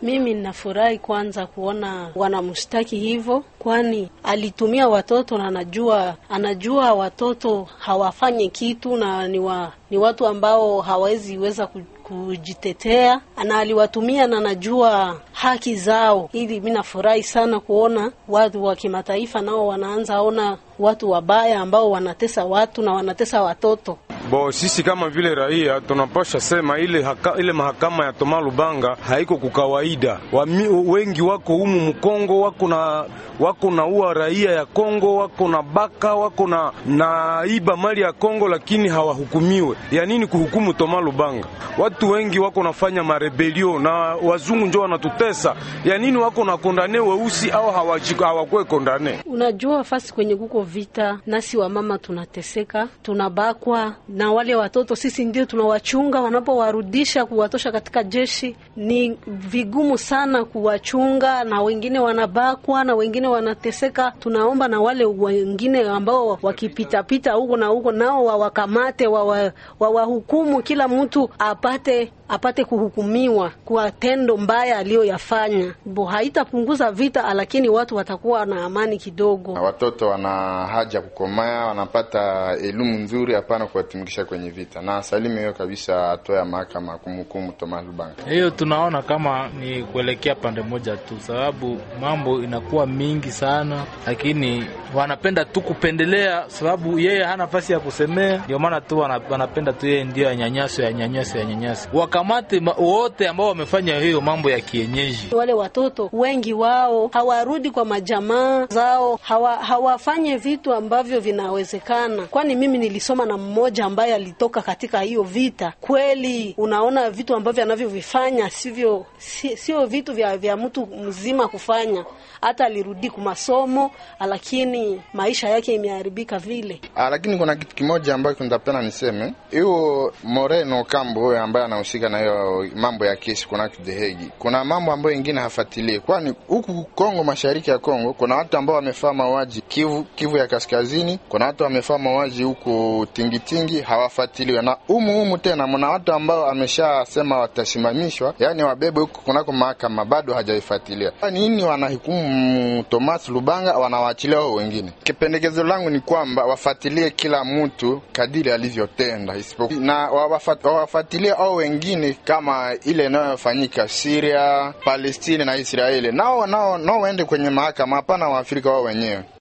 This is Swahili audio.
Mimi ninafurahi kwanza kuona wanamshtaki hivyo, kwani alitumia watoto na anajua anajua watoto hawafanye kitu na ni, wa, ni watu ambao hawawezi weza kujitetea na aliwatumia na najua haki zao. Ili mi nafurahi sana kuona watu wa kimataifa nao wanaanza ona watu wabaya ambao wanatesa watu na wanatesa watoto. Bo, sisi kama vile raia tunapasha sema ile, haka, ile mahakama ya Toma Lubanga haiko kukawaida. Wami, wengi wako humu Mkongo wako na wako na ua raia ya Kongo wako na baka wako na na iba mali ya Kongo, lakini hawahukumiwe. Ya nini kuhukumu Toma Lubanga? Watu wengi wako nafanya marebelio na wazungu njo wanatutesa. Ya nini wako na kondane weusi au hawakwe kondane? Unajua fasi kwenye kuko vita, nasi wamama tunateseka, tunabakwa na wale watoto sisi ndio tunawachunga. Wanapowarudisha kuwatosha katika jeshi, ni vigumu sana kuwachunga, na wengine wanabakwa na wengine wanateseka. Tunaomba na wale wengine ambao wakipitapita huko na huko, nao wawakamate, wawahukumu, kila mtu apate apate kuhukumiwa kwa tendo mbaya aliyoyafanya. Bo, haitapunguza vita, lakini watu watakuwa na amani kidogo. Watoto wana haja kukomaya, wanapata elimu nzuri, hapana kuwatumikisha kwenye vita. Na salimu hiyo kabisa, hatua ya mahakama kumhukumu Thomas Lubanga, hiyo tunaona kama ni kuelekea pande moja tu, sababu mambo inakuwa mingi sana, lakini wanapenda tu kupendelea, sababu yeye hana nafasi ya kusemea, ndio maana tu wanapenda tu yeye ndio anyanyaso ya nyanyaso ya nyanyaso kamate wote ambao wamefanya hiyo mambo ya kienyeji. Wale watoto wengi wao hawarudi kwa majamaa zao, hawa, hawafanye vitu ambavyo vinawezekana. Kwani mimi nilisoma na mmoja ambaye alitoka katika hiyo vita. Kweli unaona vitu ambavyo anavyovifanya sivyo, si, sio vitu vya, vya mtu mzima kufanya. Hata alirudi kwa masomo, lakini maisha yake imeharibika vile. Ah, lakini kuna kitu kimoja ambacho nitapenda niseme, hiyo Moreno Kambo huyo ambaye anahusika na hiyo mambo ya kesi kuna The Hague, kuna mambo ambayo ingine hafuatilie, kwani huku Kongo, mashariki ya Kongo, kuna watu ambao wamefaa mauaji Kivu, Kivu ya kaskazini, kuna watu wamefaa mauaji huku Tingitingi, hawafuatiliwe na humu humu tena mna watu ambao ameshasema watasimamishwa, yani wabebe huku kunako mahakama, bado hajaifuatilia. Nini wanahukumu Thomas Lubanga, wanawaachilia wao wengine? Kipendekezo langu ni kwamba wafuatilie kila mtu kadiri alivyotenda, isipokuwa na wawafuatilie au wengine kama ile inayofanyika Syria, Palestina na Israeli, nao nao nao waende kwenye mahakama, hapana Waafrika wao wenyewe.